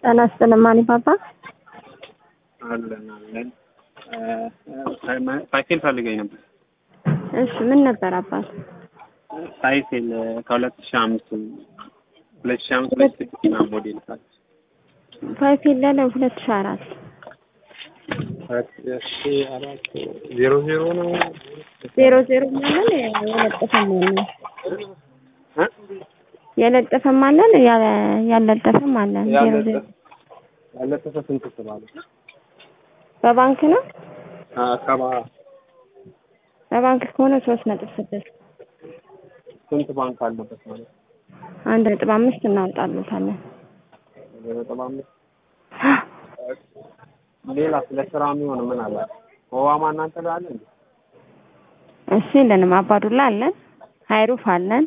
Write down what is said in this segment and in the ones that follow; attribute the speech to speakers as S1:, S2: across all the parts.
S1: ጤና ይስጥልኝ ማን ፓፓ
S2: አለን አለን ሳይክል ፈልገኝ ነበር።
S1: እሺ ምን ነበር አባት?
S2: ሳይክል ከሁለት ሺህ አምስት ሁለት ሺህ አምስት ሁለት ስድስት ምናምን ሞዴል ሳት
S1: ፋይፌል ያለ ሁለት ሺህ አራት
S2: አራት ዜሮ ዜሮ ነው
S1: ዜሮ ዜሮ ማለት የለጠፈም አለን የለጠፈም አለን ያለ- ያልለጠፈም አለን ዜሮ ዜሮ
S2: ያለጠፈ ስንት ስባለ
S1: በባንክ ነው
S2: አካባ
S1: በባንክ ከሆነ ሶስት ነጥብ ስድስት
S2: ስንት ባንክ አለበት ማለት
S1: አንድ ነጥብ አምስት እናወጣለታለን
S2: ነጥብ አምስት ሌላ ስለ ስራ የሚሆን ምን አለ ኦባማ እናንተ ላይ አለ እንዴ
S1: እሺ የለንም አባዱላ አለን ሀይሩፍ አለን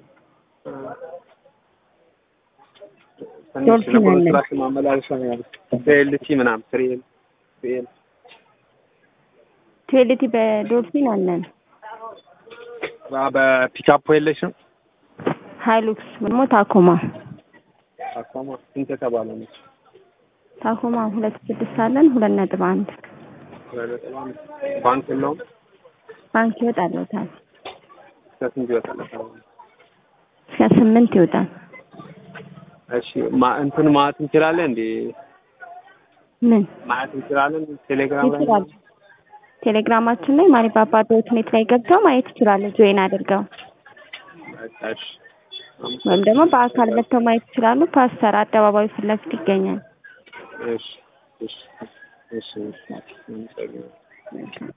S2: ትንሽ
S1: ዶልፊን አለ።
S2: ለኮንስትራክሽን ማመላለሻ ነው ያሉት በኤልቲ ምናምን ትሬል ትሬል
S1: ቴሌቲ በዶልፊን አለን
S2: በፒካፕ የለሽም
S1: ሀይሉክስ ደግሞ ታኮማ
S2: አቋማ ስንት የተባለ ነው
S1: ታኮማ ሁለት ስድስት አለን ሁለት ነጥብ አንድ
S2: ነጥብ አምስት ባንክ የለውም
S1: ባንክ ይወጣለታል
S2: እስከ ስንት ይወጣል
S1: እስከ ስምንት ይወጣል
S2: እሺ ማ እንትን ማለት እንችላለን እንዴ
S1: ምን
S2: ማለት እንችላለን ቴሌግራም ላይ
S1: ይችላል ቴሌግራማችን ላይ ማሪፓፓ ዶት ኔት ላይ ገብተው ማየት ይችላሉ ጆይን አድርገው
S2: በቃ እሺ
S1: ወይም ደግሞ በአካል መጥተው ማየት ይችላሉ ፓስተር አደባባዩ ፊት ለፊት ይገኛል
S2: እሺ እሺ እሺ እሺ